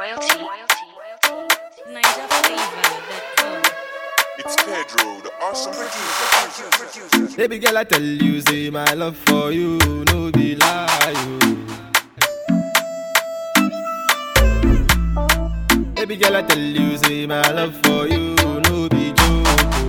Royalty. Niger flavor.com. It's Pedro, the awesome producer. Baby girl, I tell you, say my love for you, no be lie. oh. Baby girl, I tell you, say my love for you, no be joke.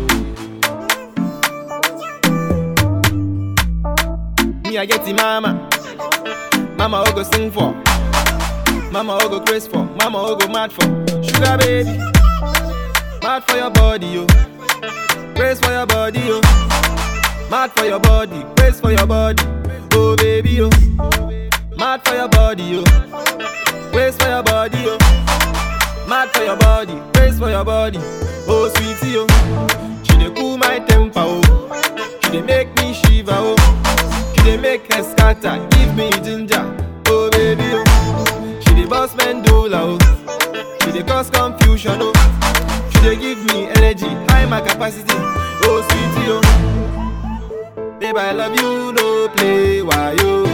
oh. Me, I get the mama, mama who go sing for, mama who go praise for, mama who go mad for, sugar baby, mad for your body, yo. Praise for your body, yo. Mad for your body, praise for your body. Oh baby, yo. Mad for your body, yo. Praise for your body, yo. Mad for your body, praise for your body. Oh sweetie, yo. She dey cool my temper, oh. She dey make me shiver, oh. She dey make her scatter, give me ginger. Oh baby, oh. She dey boss mandula, oh. She dey cause confusion, oh. She dey give me energy, high my capacity. Oh sweetie, oh. Babe, I love you, no play, why yo?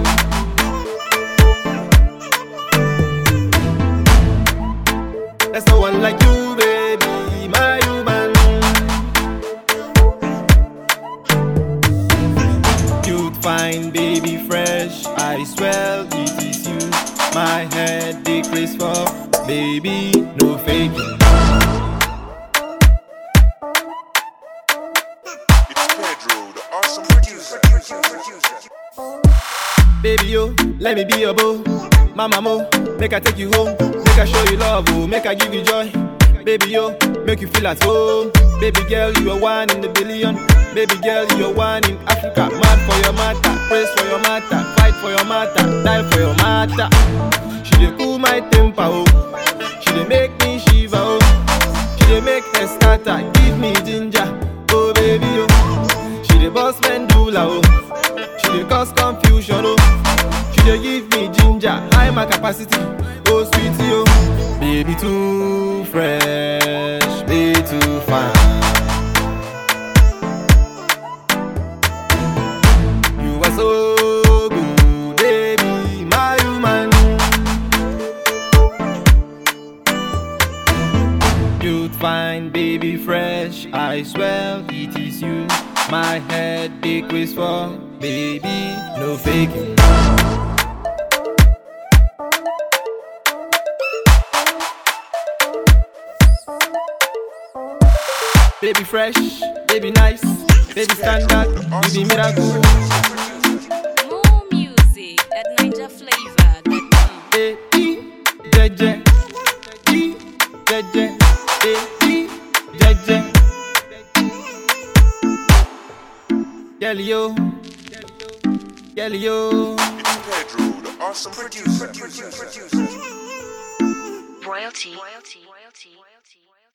There's no one like you, baby, my human. Cute, fine, baby, fresh. I swear it is you. My head decrease for baby, no faking. It's Pedro, the awesome producer. Baby, yo, let me be your boo. Mama, mo, make I take you home. Make I show you love, oh, make I give you joy. Baby, yo, make you feel at home. Baby girl, you are one in the billion. Baby girl, you are one in Africa. Mad for your matter, praise for your matter, fight for your matter, die for your matter. She dey cool my temper, oh. She dey make me shiver, oh. She dey make her scatter, give me ginger, oh baby, oh. She dey boss mandula, oh. She dey cause confusion, oh. She dey give me ginger, high my capacity, oh sweetie, oh. Baby too fresh, way too fine. You are so good, baby, my human. You'd find baby fresh, I swear it is you. My head decrease for baby, no faking. Baby fresh, baby nice, baby standard, you be miracle. More music at NigerFlavor.com. Eh, ee, jeje, ee, jeje, eh, ee, jeje. Girl, yo, girl, yo. It's Pedro, the awesome producer. Royalty. Royalty.